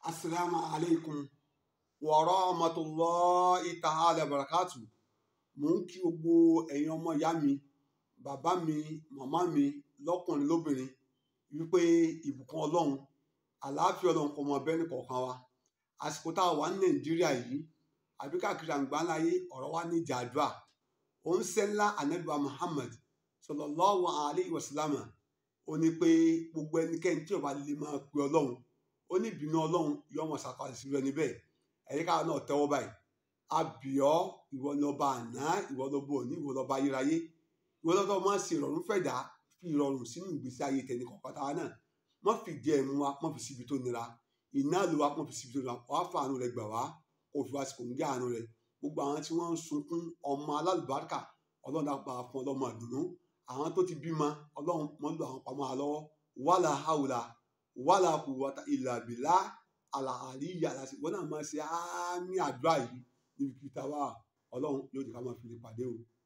asalaamu alaykum wa rahmatulahi ta'ala barakatu mò ń kí gbogbo ẹ̀yin ọmọ ìyá mi bàbá mi màmá mi lọ́kùnrin lóbìnrin wípé ìbùkún ọlọ́run àlàáfíà ọlọ́run kò mọ bẹ́ẹ̀ ní kọ̀ọ̀kan wa àsìkò tá a wà ní nàìjíríà yìí àbí káàkiri àgbáńláyé ọ̀rọ̀ wa ní jàdúà òun sẹ́ńlá anabiwa muhammad sallallahu alayhi wa sallam ó ní pé gbogbo ẹnikẹ́ni tí ó bá lè máa pe ọlọ́run ó ní ìbínú ọlọ́run yóò mọ̀ ṣàkóso sí rẹ níbẹ̀ ẹ̀yìn káwọn náà tẹ́wọ́ báyìí àbíọ́ ìwọ lọ́ba àná ìwọ lọ́ba òní ìwọ lọ́ba ayérayé ìwọ lọ́ba máa ń ṣe ìrọ̀rùn fẹ̀dá fi ìrọ̀rùn sínú ìgbésí ayé tẹni kọ̀ọ̀kan táwa náà má fi jẹ ẹ̀mú wa má fi síbi tó nira iná ló wa má fi síbi tó nira wàá fa àánú rẹ gbà wá kó fi wá sí kò ń gé àánú rẹ gbogbo àwọn tí wọ́n ń sunkún ọmọ alálùbáríkà ọlọ́run dàpọ̀ fún ọlọ́mọ àdùnnú àwọn tó ti bímọ ọlọ́run mọ́ lò àwọn pamọ́ àlọ́wọ́ wàlà haúlà wàlà quwwata illa billah àlàáríyà láti wọn náà máa ṣe àmì àdúrà yìí níbi kìtà wa ọlọ́run yóò di ká máa fi lè pàdé o